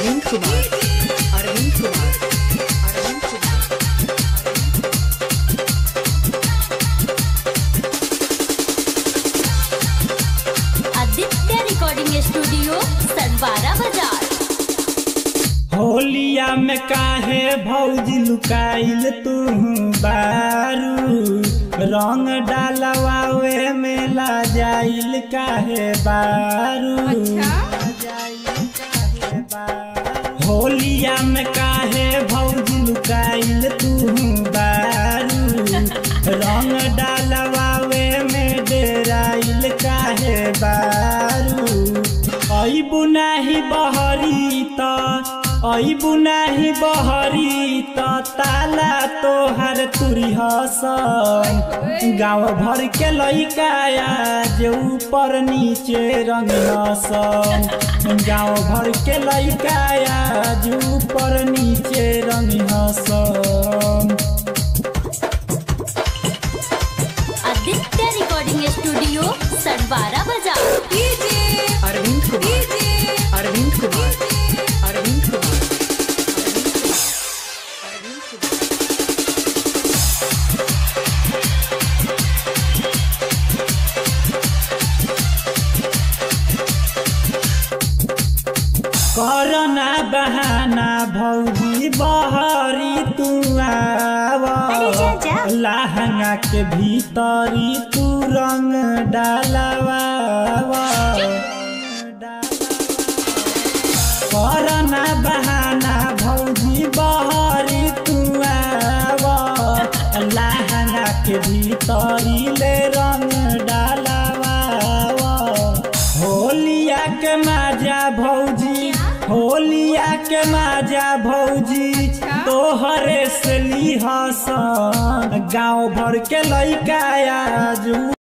Arvind Kumar Arvind Kumar Arvind Kumar Aditya recording studio Sarwara बाजार होलिया में काहे भौजी लुकाइल तू बारू रंग डालवावे में ला जाइल काहे बारू होलिया में काहे भौजी लुकाइल तू बारू रंग डालवावे में डेराइल काहे बारू अइबु नाही बहरी त अइबु नाही बहरी त ताला तोहर तुरी हसन गाँव भर के लइकाया जे ऊपर नीचे रंग हसन गाँव भर के लइकाया जे ऊपर नीचे रंग हसन आदित्य रिकॉर्डिंग स्टूडियो सरवारा बाजार अरविंद कुमार अरविंद कुमार अरविंद कुमार अरविंद कुमार करना बहाना भौजी बहरी तू आव लहंगा के भीतरी तू रंग डालवा करना बहाना भौजी बहरी तू आव लहंगा के भीतरी ले रंग डालवा होलिया के माजा भौजी होलिया के माजा भौजी तोहरे से ली हसन गाँव भर के लइका आज